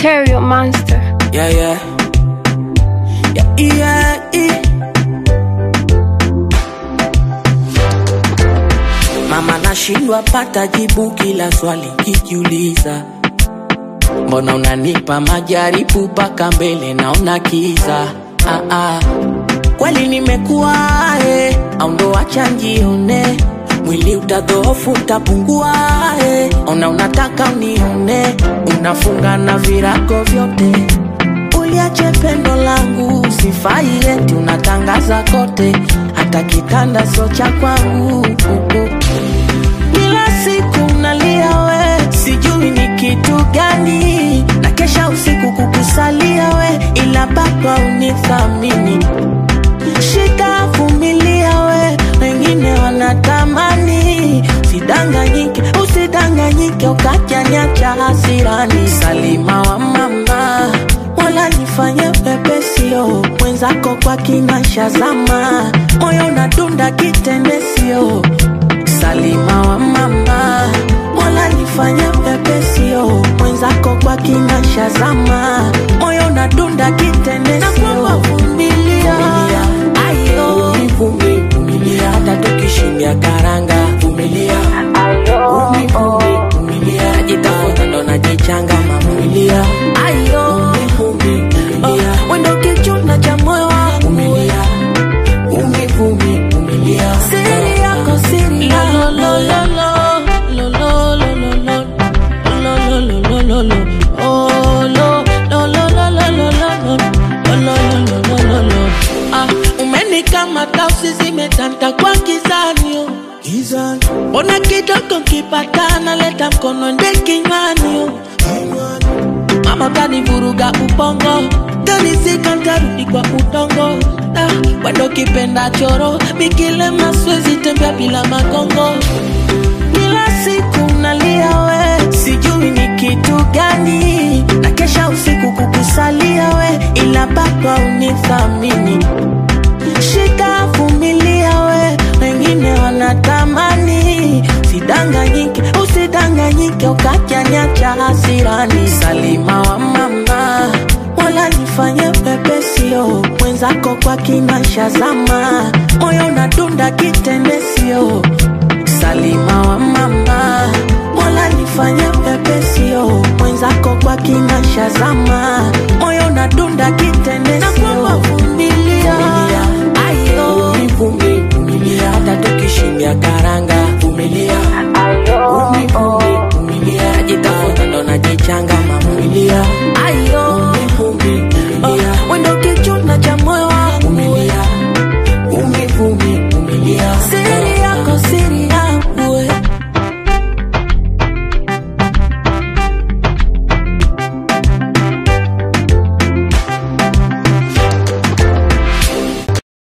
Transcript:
Material Monster. Yeah, yeah. Yeah, yeah, yeah. Mama nashindwa pata jibu kila swali kijiuliza, mbona unanipa majaribu mpaka mbele naona kiza. Ah, ah. Kweli nimekuwa eh, au ndo acha njione mwili utadhoofu utapungua eh. Ona unataka unione, unafunga na virago vyote uliache pendo langu sifai eti unatangaza kote hata kitanda sio cha kwangu kila siku nalia we sijui ni kitu gani na kesha usiku kukusalia we ila baba unithamini shida vumilia we wengine wanatamani usidanganyike usidanganyike ukajanyacha hasirani salima wa mama wala nifanye pepesio mwenzako kwa kinasha zama moyo unadunda kitendesio salima wa mama wala nifanye pepesio mwenzako kwa kinasha zama moyo unadunda kitendesio vumilia ayo Vumi, vumilia hata tukishindia karanga vumilia Vumi, vumi, vumilia najitafuta ndo najichanga mavumilia ayo Vumi, vumilia wendo kichuna cha moyo wangu vumilia Vumi, vumi, vumilia siri yako siri yako lo, lo, lo, lo, lo, lo, lo, lo, lo, lo, lo, lo, lo, lo. Oh, lo, lo, lo, lo, lo, lo, lo, lo. Lo, lo, lo, lo, lo, lo, lo. Ah, umenikamata usizimetanta kwa kizanio mbona kidogo nkipatana leta mkono nde kinywani mama kanivuruga ubongo kanisika ntarudi kwa udongo Da, wendo kipenda choro mikilema swezi tembea bila magongo kila siku nalia we sijui ni kitu gani na kesha usiku kukusalia we ila baba unithamini shida vumilia we wengine wanatamani usidanganyike usidanganyike ukajanyacha hasirani salima wa mama wala nifanye pepesio mwenzako kwa kinasha zama moyo unadunda kitendesio salima wa mama wala nifanye pepesio mwenzako kwa kinasha zama moyo unadunda kitendesio vumilia ayo vumi vumilia hata tukishindia karanga vumilia Vumi, vumi, vumilia najitafuta ndo najichanga mavumilia